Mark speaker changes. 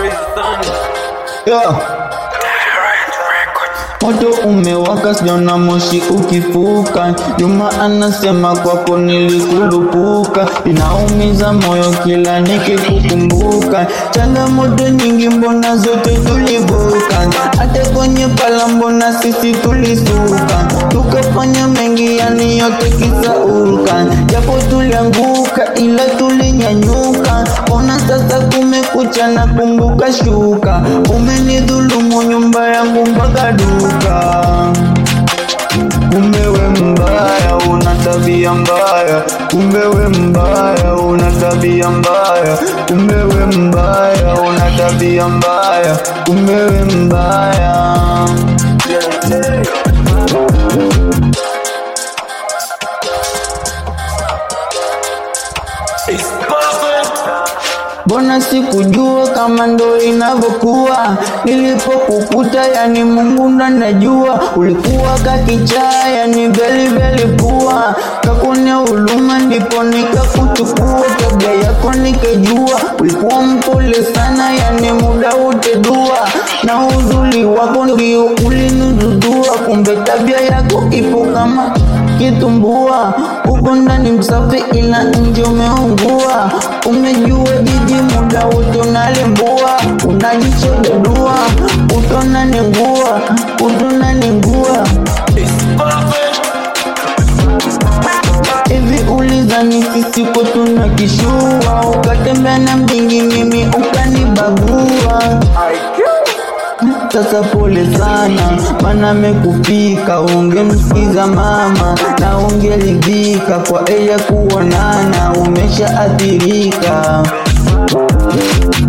Speaker 1: Yeah. Moto umewaka sijaona moshi ukifuka, Juma anasema kwako nilikulupuka, inaumiza moyo kila nikikukumbuka. Changamoto nyingi mbona zote tulivuka, hata kwenye pala mbona sisi tulisuka, tukafanya mengi yani yote kisauka, japo tulianguka ila tulinyanyuka. Ona sasa kumekucha na kumbuka shuka, umenidhulumu nyumba yangu mpaka duka. Kumbe we mbaya, una tabia mbaya. Kumbe we mbaya, una tabia mbaya. Kumbe we mbaya, una tabia mbaya. Kumbe we mbaya. Mbona sikujua kama ndo inavyokuwa nilipokukuta, yani Mungu ndo anajua. Ulikuwa kakichaa, yani veli veli pua, kakuonea huruma, ndipo nikakuchukua. Tabia yako nikajua, ulikuwa mpole sana, yani muda wote dua, na uzuri wako ndio ulinidudua. Kumbe tabia yako ipo kama kitumbua, uko ndani msafi, ila nje umeungua. Umejua jiji muda wote unalembua, unajichodedua, utona ningua, utona ningua. Hivi ulizani sisi ko tuna kishua, ukatembea na mjingi, mimi ukanibagua. Sasa pole sana, mana mekufika, ungemsikiza mama na ungeridhika kwa eya kuonana, umeshaathirika.